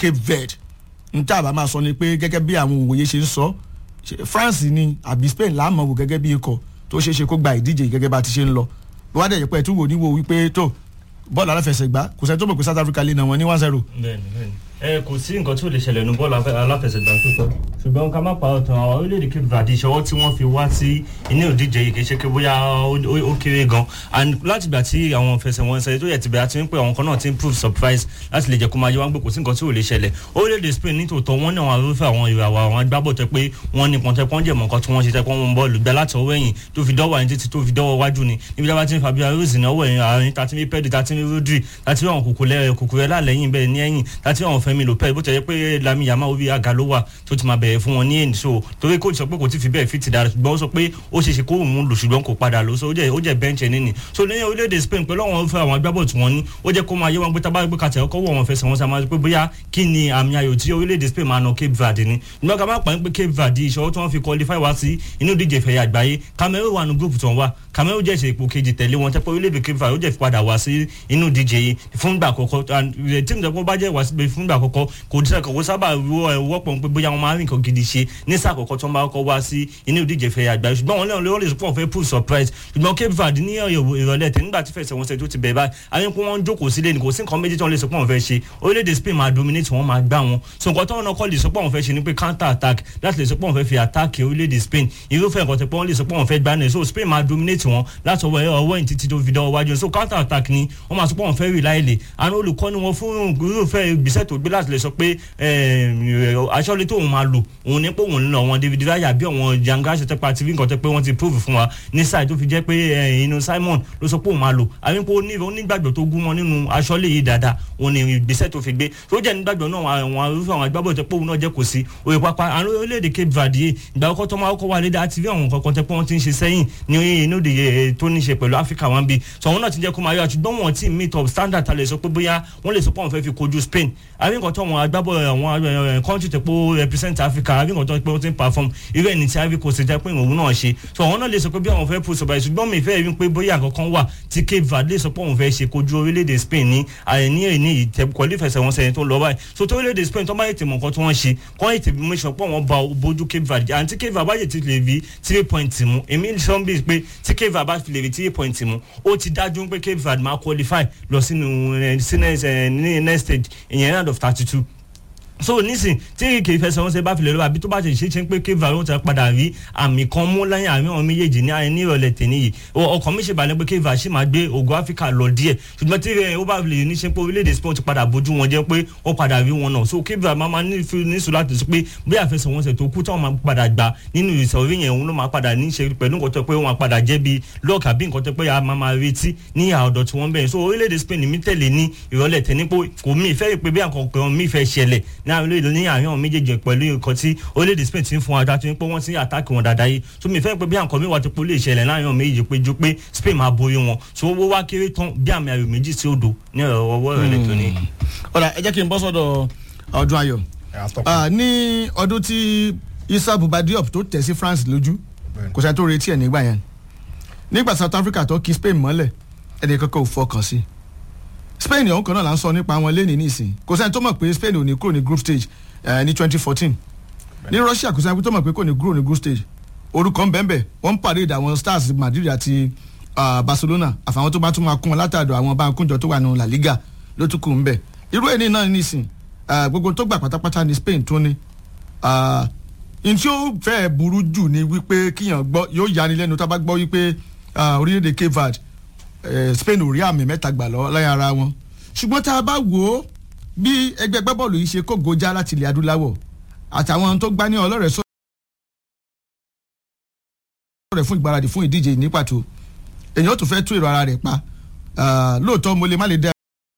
Cape Verde n tá a bá máa sọ ni pé gẹ́gẹ́ bí àwọn òwòye ṣe ń sọ France ni àbí Spain láàmú wò gẹ́gẹ́ bí ikọ̀ tó ṣeé ṣe kó gba ìdíje gẹ́gẹ́ bá ti ṣe ń lọ wọ́n á dẹ̀ yẹ pé ẹ̀ tún wò ní wo wípé tó bọ́ọ̀lù aláfẹsẹ̀gbá kò sẹ́ni tó mọ̀ pé South Africa lè nà wọ́n ní one zero. bẹ́ẹ̀ni bẹ́ẹ̀ni ẹ kò sí nǹkan tí ò lè ṣẹlẹ̀ ní bọ́ọ̀lù aláfẹsẹ̀gbá tó tọ́ ṣùgbọ́n ká má pa ọ̀tàn àwọn orílẹ̀-èdè Cape Verde ìṣọwọ́ tí wọ́n fi wá sí inú ìdíje yìí kì í ṣe pé bóyá ó kéré gan and láti ìgbà tí àwọn fẹsẹ̀wọnsẹ̀ tó yẹ ti bẹ̀rẹ̀ àti wípé àwọn kan náà ti ń prove surprise láti lè jẹ́ kó máa yẹ wá gbé kò sí nǹkan tí ò lè ṣẹlẹ̀ orílẹ̀-èdè Spain ní tòótọ́ wọ́n ní àwọn arúfẹ́ àwọn ìràwọ̀ àwọn agbábọ̀ tẹ pé wọ́n ní pọ́ńtẹ́ pọ́ńjẹ̀ mọ̀ nǹkan tí wọ́n ṣe tẹ́ pọ́n wọn bọ́ọ̀lù gbẹ láti ọwọ́ ẹ̀yìn tó fi dọ́wọ́ ẹ̀yìn títí tó fi dọ́wọ́ wájú ni níbi tí a bá ti ń Fabio Ruiz ní ọwọ́ ẹ̀yìn àárín tàti ní Pedri tàti ní Rodri tàti àwọn kòkòrẹ́ lálẹ́yìn bẹ́ẹ̀ ní ẹ̀yìn tàti àwọn Fẹ́mi Lopez bó tẹ̀ yẹ pé Lami Yamal orí aga ló wà tó ti máa bẹ̀rẹ̀ fún wọn ní èyí so torí kò sọ pé kò tí fi bẹ́ẹ̀ fìtì dára ṣùgbọ́n ó sọ pé ó ṣe ṣe kó òun lò ṣùgbọ́n kò padà lò so ó jẹ́ ó jẹ́ bẹ́ǹchì ẹni nì so ní orílẹ̀-èdè Spain pẹ̀lú àwọn fẹ́ àwọn agbábọ̀ tí wọ́n ní ó jẹ́ kó máa yé wọn pé tábà gbé kàtẹ́ ọkọ̀ wọ̀ wọn fẹsẹ̀ wọn sá máa pé bóyá kí ni àmì ayò tí orílẹ̀-èdè Spain máa nà Cape Verde ni ìgbà ká má pa pé Cape Verde ìṣòro tí wọ́n fi qualify wá sí inú ìdíje ìfẹ̀yà àgbáyé Cameroon wà ní group tó ń wá Cameroon jẹ́ ìṣe ipò kejì tẹ̀lé wọn tẹ́pẹ́ orílẹ̀-èdè Cape Verde ó jẹ́ padà wá sí inú ìdíje yìí fúngbà àkọ́kọ́ tíìmù tẹ́pẹ́ bá jẹ́ wá sí fúngbà àkọ́kọ́ kò sábà wọ́pọ̀ pé bóyá wọn máa rí nǹkan gidi ṣe ní sáà àkọ́kọ́ tó ń bá kọ́ wá sí inú ìdíje ìfẹ̀yà àgbáyé ṣùgbọ́n wọn lẹ́wọ̀n lè sọ pé wọ́n fẹ́ pull surprise ṣùgbọ́n Cape Verde ní ìrọ̀lẹ́ tẹ̀ nígbà tí fẹsẹ̀wọnsẹ̀ tó ti bẹ̀rẹ̀ báyìí àwọn ikú wọn jókòó sílé ní kò sí nǹkan méjì tó ń lè sọ pé wọ́n fẹ́ ṣe orílẹ̀-èdè Spain máa dominate wọn máa gbá wọn so nǹkan tó ń kọ́ lè sọ pé wọ́n fẹ́ ṣe ni pé counter attack láti lè sọ pé wọ́n fẹ́ fi attack orílẹ̀-èdè Spain irúfẹ́ nǹkan tó pé wọ́n lè sọ pé wọ́n fẹ́ gbá náà so Spain máa dominate wọn láti ọwọ́ ọwọ́ yìí títí tó fi dánwọ́ wájú so counter attack ni wọ́n máa sọ pé wọ́n fẹ́ rí láìlè àwọn olùkọ́ni wọn fún irúfẹ́ ìgbésẹ̀ tó gbé láti lè sọ pé aṣọ́lé tóun máa lò òun ní pé òun ń lọ wọn David Raya bí àwọn janga ṣe tẹ́pa tv nǹkan tẹ́ pé wọ́n ti prove fún wa ní sáì tó fi jẹ́ pé inú Simon ló sọ pé òun máa lò àbí pé onígbàgbọ́ tó gún wọn nínú aṣọ́lé yìí dáadáa òun ni ìgbésẹ̀ tó fi gbé tó jẹ́ nígbàgbọ́ náà àwọn arúfẹ́ àwọn agbábọ̀ tẹ́ pé òun náà jẹ́ kò sí òye pápá àwọn orílẹ̀-èdè Cape Verde yìí ìgbà kọ́kọ́ tó máa kọ́ wà lédè àti bí àwọn nǹkan kan tẹ́ pé wọ́n ti ń ṣe sẹ́yìn ní inú ìdíje tó ní ṣe pẹ̀lú Áfíríkà wọn bí so àwọn náà ti jẹ́ kó máa yọ àtúgbọ́n wọn ti meet up standard ta lè sọ pé bóyá wọ́n lè sọ pé wọ́n fẹ́ fi kojú Spain àbí nǹkan tó àwọn agbábọ̀ àwọn country tẹ́ pé ó represent Africa àbí nǹkan tó pé wọ́n ti ń perform irú ẹni tí Ivory Coast jẹ́ pé òun náà ṣe so àwọn náà lè sọ pé bí àwọn fẹ́ push ọba ìṣùgbọ́n mi fẹ́ rí pé bóyá nǹkan wà tí Cape Verde lè sọ pé òun fẹ́ ṣe kojú orílẹ̀-èdè Spain ní àìní èní ìtẹ̀kọ́lé fẹsẹ̀wọnsẹ̀ tó lọ báyìí so tó orílẹ̀-èdè Spain tó bá yẹ ti mọ̀ nǹkan tí wọ́n ṣe kọ́ yẹ ti mú sọ pé wọ́n ba bójú Cape Verde àti Cape Verde bá yẹ ti lè rí three point mú èmi sọ bí pé tí Cape Verde bá fi lè rí three point mú ó ti dájú pé Cape Verde máa qualify lọ sínú next stage ìyẹn round of thirty two so nísìn tí kì í fẹsẹ̀ wọn ṣe bá filẹ̀ lọ́wọ́ àbí tó bá ṣe ṣe ṣe pé Cape Verde wọn ti padà rí àmì kan mú lẹ́yìn àmì àwọn méjèèjì ní àyè ní ìrọ̀lẹ́ tèmi yìí ọkàn mi ṣe balẹ̀ pé Cape Verde ṣì máa gbé ògùn Áfíríkà lọ díẹ̀ ṣùgbọ́n tí ó bá lè ní ṣe pé orílẹ̀-èdè Spain ti padà bójú wọn jẹ́ pé ó padà rí wọn náà so Cape Verde máa ní níṣu láti sọ pé bí àfẹsẹ̀ wọn ṣe tó kú táwọn máa padà gbà nínú ìsọ̀rí yẹn òun ló máa padà ní ṣe pẹ̀lú nǹkan tó pé wọn padà jẹ́ bí lọ́ọ̀kì àbí nǹkan tó pé a máa máa retí ní àọ̀dọ̀ tí wọ́n bẹ̀rẹ̀ so orílẹ̀-èdè Spain mi tẹ̀lé ní ìrọ̀lẹ́ tẹ̀ ní pé kò mí ìfẹ́ pé bí àkọ́kọ́ mi fẹ́ ṣẹlẹ̀ ní àárín àwọn méjèèjì pẹ̀lú nǹkan tí orílẹ̀-èdè Spain ti ń fún wa dájú pé wọ́n ti ń àtàkì wọn dáadáa yìí so mi fẹ́ pé bí àǹkọ́ mi wà tó pé ó lè ṣẹlẹ̀ láàrin àwọn méjèèjì pé ju pé Spain máa borí wọn so owó wá kéré tán bí àmì ayò méjì sí odò ní ọwọ́ ìrọ̀lẹ́ tó ní. ọ̀rọ̀ ẹ jẹ́ kí n bọ́ sọ́dọ̀ ọdún ayọ̀ ní ọdún tí Issa Buba Diop tó tẹ̀ sí France lójú kò sẹ́ni tó retí ẹ̀ nígbà yẹn nígbà South Africa tó kí Spain mọ́lẹ̀ ẹ̀dẹ̀ kankan ò fọkàn sí Spain ọ̀hún kan náà là ń sọ nípa wọn lẹ́nìí nísìn kò sẹ́ni tó mọ̀ pé Spain ò ní kúrò ní group stage ní twenty fourteen ní Russia kò sẹ́ni tó mọ̀ pé kò ní kúrò ní group stage orúkọ ń bẹ́ẹ̀ wọ́n ń parade àwọn stars Madrid àti Barcelona àfàwọn tó bá tún máa kún wọn látàdọ̀ àwọn bá kúnjọ tó wà ní La Liga ló tún kù ń bẹ̀ irú ẹni náà nísìn gbogbo tó gbà pátápátá ní Spain tó ní n tí ó fẹ́ burú jù ni wípé kíyàn gbọ́ yóò yani lẹ́nu tá a bá gbọ́ wípé orílẹ̀-èdè Cape Verde Spain ò rí àmì mẹ́ta gbà lọ lẹ́yìn ara wọn ṣùgbọ́n tá a bá wò ó bí ẹgbẹ́ gbábọ́ọ̀lù yìí ṣe kó gojá láti ilẹ̀ adúláwọ̀ àtàwọn tó gbá ní ọlọ́rẹ̀ sọ̀rọ̀ fún ìgbáradì fún ìdíje ní pàtó èèyàn tó fẹ́ tú èrò ara rẹ̀ pa lóòótọ́ mo lè má lè dá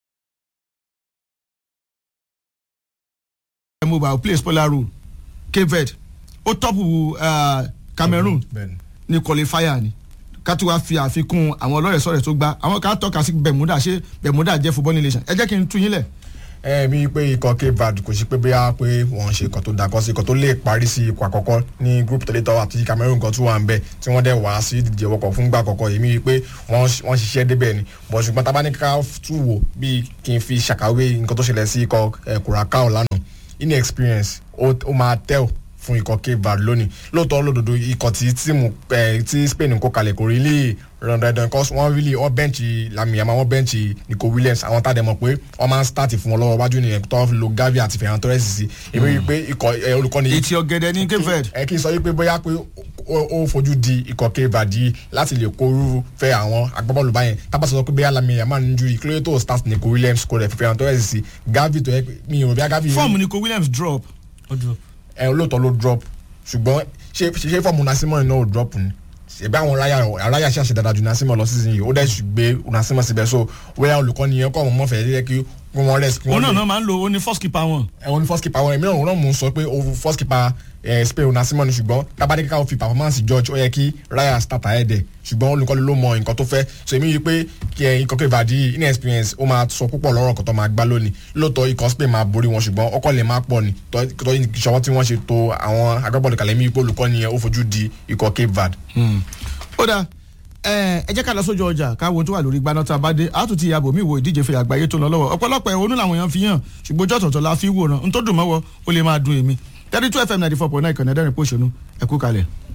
mo bá play spoiler role Cape Verde ó tọ́pù Cameroon ní qualifier ni ká tó wá fi àfikún àwọn ọlọ́rẹ̀ sọ̀rọ̀ tó gbá àwọn kan tọ́ka sí Bermuda ṣé Bermuda jẹ́ football nation ẹ jẹ́ kí n tú yín lẹ̀ ẹ mi pé ikọ̀ Cape Verde kò sí pé bóyá pé wọ́n ṣe ikọ̀ tó dakọ́ sí ikọ̀ tó lè parí sí ikọ̀ àkọ́kọ́ ní group tẹ̀lé tọ́wọ́ àti Cameroon kan tó wà ń bẹ̀ tí wọ́n dẹ̀ wá sí ìdíje wọkọ̀ fún gbà àkọ́kọ́ èmi pé wọ́n ṣiṣẹ́ débẹ̀ ni bọ̀ ṣùgbọ́n tá a bá ní ká tù wò bí kí n fi ṣàkàwé nǹkan tó ṣẹlẹ̀ sí ikọ̀ Curacao lánàá inexperience ó ó máa tell fún ikọ̀ cape verde lónìí lóòótọ́ lódodo ikọ̀ tí tíìmù ẹ̀ tí spain ń kó kalẹ̀ kò rí lè ràn dandan cause wọ́n really wọ́n bẹ́ǹchì lamiyama wọ́n bẹ́ǹchì nico williams àwọn tá a dẹ̀ mọ̀ pé wọ́n máa ń start fún wọn lọ́wọ́ wájú nìyẹn tó lo gavi àti ferran torres sí èmi rí i pé ikọ̀ ẹ̀ olùkọ́ni ètí ọ̀gẹ̀dẹ̀ ní cape verde. ẹ kí n sọ wípé bóyá pé ó- ó fojú di ikọ̀ cape verde yìí láti lè kóru fẹ́ àwọn agbábọ́ọ̀lù báyẹn tábà sọ pé bóyá lamiyama ní injury kí ló yẹ tó start nico williams kó rẹ̀ ferran torres sí gavi tó yẹ pé mi ò bí a gavi fọ́ọ̀mù ni ko williams drop. ó dúró. ẹ olóòótọ́ ló drop ṣùgbọ́n ṣé ṣe fọ́ọ̀mù nasimọ̀ náà ò drop ni ṣèbí àwọn aráyà aráyà ṣàṣẹ dáadáa ju nasimọ̀ lọ season yìí ó dẹ̀ ṣù gbé nasimọ̀ síbẹ̀ so wẹ́yà olùkọ́ni yẹn kọ́ ọ̀mọ́ mọ́fẹ́ yẹ kí wọ́n rest kí òun wọ́n náà lè náà máa ń lo ó ní first keeper wọn. ẹ̀wọ̀n ní first keeper wọn èmi náà òun náà mò ń sọ pé o first keeper ẹ̀ spain nasimọ̀ ni ṣùgbọ́n tábàdé kíkà ó fi performance judge ó yẹ kí raya start ahead ẹ̀ ṣùgbọ́n olùkọ́ni ló mọ nǹkan tó fẹ́ so èmi yìí pé kí ẹ̀ ikọ̀ kí ìbàdí inexperience ó máa sọ púpọ̀ lọ́rọ̀ kan tó máa gbá lónìí lóòótọ́ ikọ̀ spain máa borí wọn ṣùgbọ́n ọkọ̀ lè má pọ̀ ni tọ́ tọ́ ìṣọwọ́ tí wọ́n ṣe to àwọn agbábọ́ọ̀lù kalẹ̀ mi yìí pé olùkọ́ni yẹn ó fojú di ikọ̀ cape verde. ó dáa ẹ ẹ jẹ́ ká lọ sójú ọjà káwo tó wà lórí gbaná tá a bá dé a tún ti yàgò mí wo ìdíje fèrè àgbáyé tó ń lọ lọ́wọ́ ọ̀pọ̀lọpọ̀ ẹ̀hónú làwọn èèyàn fi hàn ṣùgbọ́n ojú ọ̀tọ̀ọ̀tọ̀ la fi wòran n tó dùn mọ́wọ́ ó lè máa dùn èmi thirty two fm ninety four point nine ìkànnì ẹ̀dẹ́rìn pòṣónú ẹ̀kú kalẹ̀.